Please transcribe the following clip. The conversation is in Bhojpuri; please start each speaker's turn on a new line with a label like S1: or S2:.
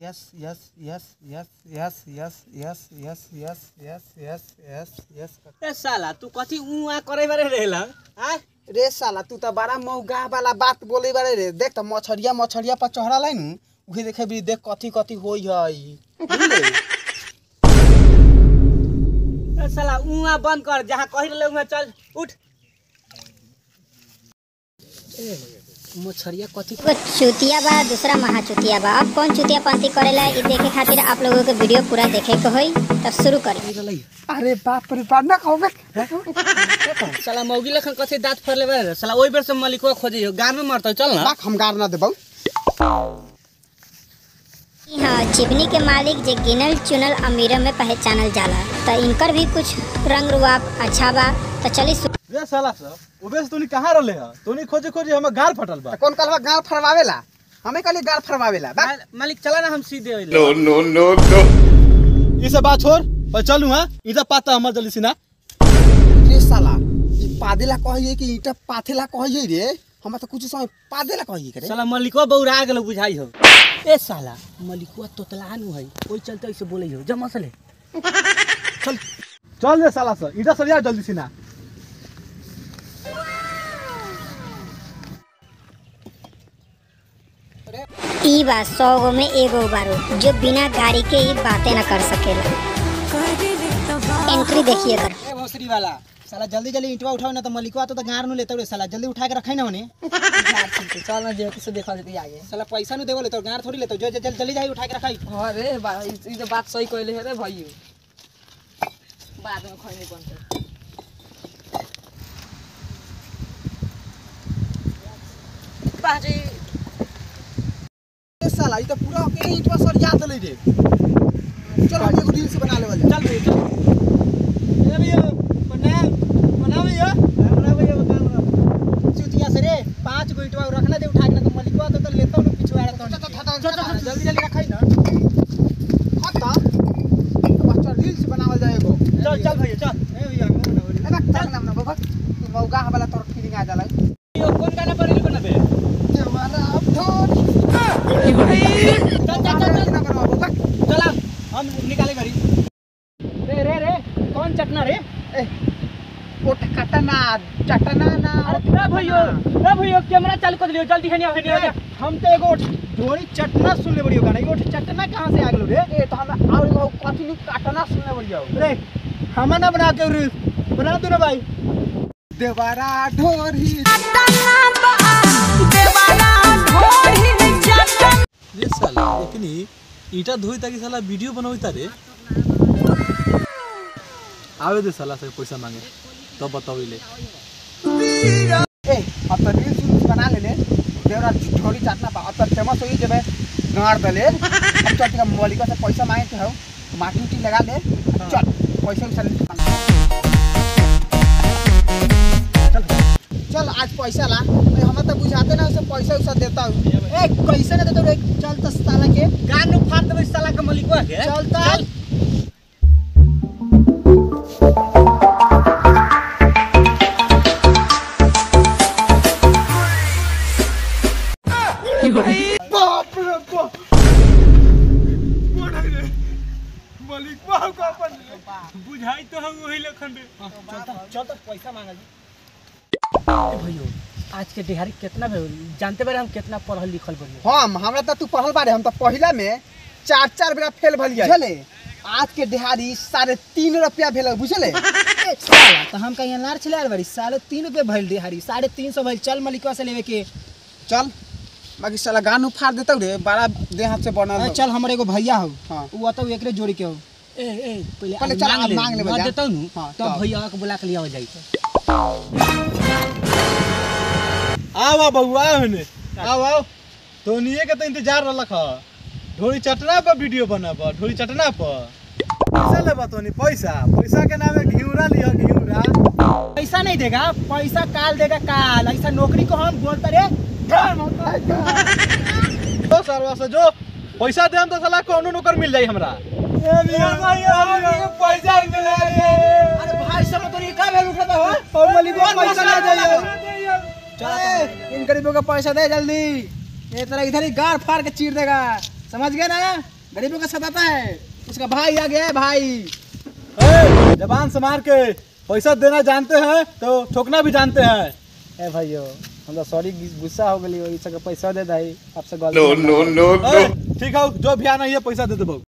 S1: Yes, yes, yes, yes, yes, yes, yes, yes, yes, yes, yes, yes, yes.
S2: ए साला तू कथी उहाँ करे बारे रहेला आ
S1: रे साला तू तो बड़ा मौगा वाला बात बोले बारे रे देख तो मछरिया मछरिया पर चढ़ा लाई नु उहे देखे भी देख कथी कथी होई हई बुझले
S2: ए साला उहाँ बंद कर जहाँ कही रहले उहाँ चल उठ मछरिया कथी
S3: एगो चुतिया बा दूसरा महाचुतिया बा अब कौन चुतिया पंथी करेला इ देखे खातिर आप लोगों के वीडियो पूरा देखे के होई तब शुरू करी
S2: रहलै
S1: अरे बाप रे बाप ना कहबे
S2: साला मौगी लखन कथी दाँत फरले बारे रे साला ओइ बेर से मलिको खोजे हो गाँव में मरतौ चल ना
S1: बाक हम गार ना देबौ
S3: हाँ चिमनी के मालिक जे गिनल चुनल अमीर में पहचानल जाला तो इनकर भी कुछ रंग रुआब अच्छा बा तो चली सु-
S4: रे साला सब ओबे से तोनी कहाँ रहले ह तोनी खोजे खोजे हमर गार फटल बा
S1: कौन कहलवा गार फरवावेला हमें कहली गार फरवावेला बा
S2: माल- मालिक चला ना हम सीधे होइले
S4: ई सब बात छोड़ पर चलू हां ई सब पाता हमर जल्दी सिना
S1: रे साला ई पादेला कहिए कि ईटा पाथेला कहिए रे हम तो कुछ समय पादेला कहिए करे
S2: साला मलिको बौरा गेलो बुझाई हो ए साला मलिकुआ तोतला नु है ओइ चलते ऐसे बोलै हो जमा सले
S4: चल रे साला सब ईटा सरिया जल्दी सिना
S3: ई बा सौ गो में एगो बारो जो बिना गाड़ी के ही बातें न कर सकेला एंट्री देखिए कर
S1: ए भोसरी वाला साला जल्दी जल्दी ईंटवा उठाओ ना तो मलिकवा तो गार नु लेते रे साला जल्दी उठा के रखाई ना होने
S5: चल ना जे किसे देखा देती आगे
S1: साला पैसा नु देवले तो गार थोड़ी लेतो जो जो- जल्दी जल्दी जाई उठा के रखाई
S5: अरे बा ई ई तो बात सही कहले है रे भाई बाद में खैनी बनते बाजी
S1: ए साला ई तो पूरा अकेले ईंटवा सर याद दले रे चल हम एगो रील्स बना लेवल
S2: चल भैया चल ए भैया प्रणाम प्रणाम भैया प्रणाम भैया प्रणाम
S1: चुतिया से रे पांच गो ईंटवा रखना दे उठा के ना तो मलिकवा तो तो लेतो नु पिछवा रहतो
S2: चल, चल, चल।
S1: जल्दी जल्दी रखाई ना खत्ता तो बस चल रील्स बनावल जाए एगो
S2: चल चल भैया चल
S1: ए भैया ए बा चल ना ना बाबा तू मौगा वाला तोर फीलिंग आ जाला
S2: यो कौन गाना पर रील बनाबे
S1: जवाना अब थोड़ी
S2: चल चल चल चल
S1: ना बनवा बाबा
S2: चल आ, हम निकाले गाड़ी रे रे रे कौन चटना रे
S1: ए ओट कटना चटना ना
S2: ए भैया ए भैया कैमरा चालू कर दियो जल्दी खनी आ
S1: हम तो एगो ढोरी चटना सुन ले बड़ियो गाना एगो चटना कहां से आ गेलो रे ए तो हम और एगो कथी नु काटना सुन ले बड़ियो
S2: रे हमा ना बना के रील बना दो ना भाई
S1: देवारा ढोरी
S4: रे साला लेकिन ई ईटा धोई ताकि साला वीडियो बनोई तारे आवे दे साला से पैसा मांगे तब बताओ ले
S1: ए अब तो रील्स वील्स बना ले ले देवरा ढोरी चटना पा अब तो फेमस होई जबे गाड़ दले अब चल के मौलिका से पैसा मांगे के हो माटी उटी लगा ले चल पैसा उसा ले बना। चल चल आज पैसा ला ए, हमें तो बुझाते ना उसे पैसा उसा देता हूँ ए कैसे ना देता रे चल तो साला के
S2: गान नु फाड़ देबे साला के मलिकवा के
S1: चल चल
S4: बाप रे बाप मलिक का अपन
S2: बुझाई तो हम वही लखन रे
S1: चल तो पैसा मांगा
S2: भैया आज के दिहाड़ी कितना भेल जानते बारे हम कितना पढ़ल लिखल बनी
S1: हम हमरा तो तू पढ़ल बारे हम तो पहिला में चार चार बेरा फेल भलिया बुझले आज के दिहाड़ी साढ़े तीन रुपया भेल बुझले साला तो हम कहीं अनार छिला बड़ी साढ़े तीन रुपया भइल दिहाड़ी साढ़े तीन सौ भइल चल मलिकवा से लेवे के चल बाकी साला गान उफाड़ देतौ रे बड़ा देह हाथ से बनल चल हमर एगो भैया हो हाँ उ अतौ एकरे जोड़ी के हो
S2: ए ए पहले
S1: पहले
S2: आज
S1: चल,
S2: मांग
S1: आज
S2: ले
S1: मांग ले
S2: ना
S1: भैया।
S2: देता हूँ
S1: हाँ,
S2: तब
S1: तब।
S2: भैया के बुला के लिया हो जाई
S4: आवा बउआ हने आओ आओ तोनिए के तो इंतजार रहलक ह ढोरी चटना पर वीडियो बनाब ढोरी चटना पर पैसा लेबा तोनी पैसा पैसा के नामे घिउरा लिह घिउरा
S1: पैसा नहीं देगा पैसा काल देगा काल ऐसा नौकरी को हम बोलते रे
S4: जो सरवा से जो पैसा देम तो साला कोनो नौकर मिल जाई हमरा पैसा मिले
S1: अरे भाई सब तो ये का भेल उठता हो और मलिकवा पैसा ना जाइए चल इन गरीबों का पैसा दे जल्दी ये तरह इधर ही गार फाड़ के चीर देगा समझ गए ना गरीबों का सताता है उसका भाई आ गया है भाई
S4: ए, जबान से मार के पैसा देना जानते हैं तो ठोकना भी जानते हैं
S1: ए भाइयों हम तो सॉरी गुस्सा हो गई वही सब पैसा दे दाई आपसे
S6: No, no, no, no.
S4: ए, ठीक है जो भी आना है पैसा दे दे